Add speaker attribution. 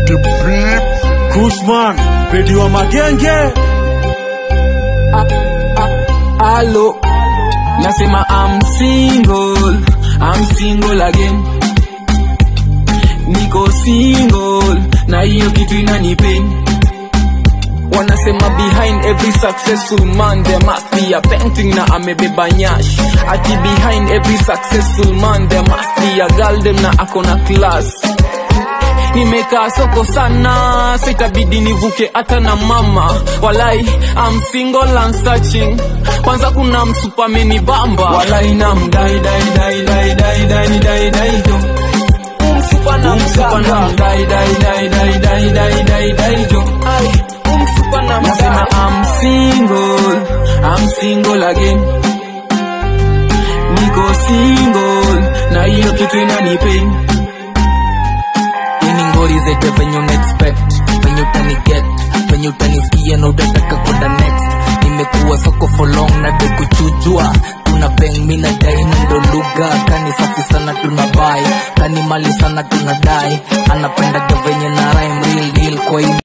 Speaker 1: Kushman, pedi wa magenge.
Speaker 2: Alo, nasema I'm single, I'm single again. Niko single, na hiyo kitu inanipain. Wanasema behind every successful man there must be a painting na amebeba nyash. Ati behind every successful man there must be a girl dem na akona class. nimekaa soko sana sitabidi nivuke hata na mama walai I'm single and searching kwanza kuna msupameni bamba walai na mdai dai dai dai dai dai dai dai jo umsupa na msanga dai dai dai dai dai dai dai dai jo ai umsupa na msema I'm single I'm single again niko single na hiyo kitu inanipain
Speaker 3: ini ngori zete venye unaexpect venye utaniget venye utanisikia na utataka kwenda next nimekuwa soko for long na de kuchujwa tuna beng mi na dai ndo lugha kani safi sana tuna bai kani mali sana tuna dai anapendaga venye na rhyme real deal kwa hii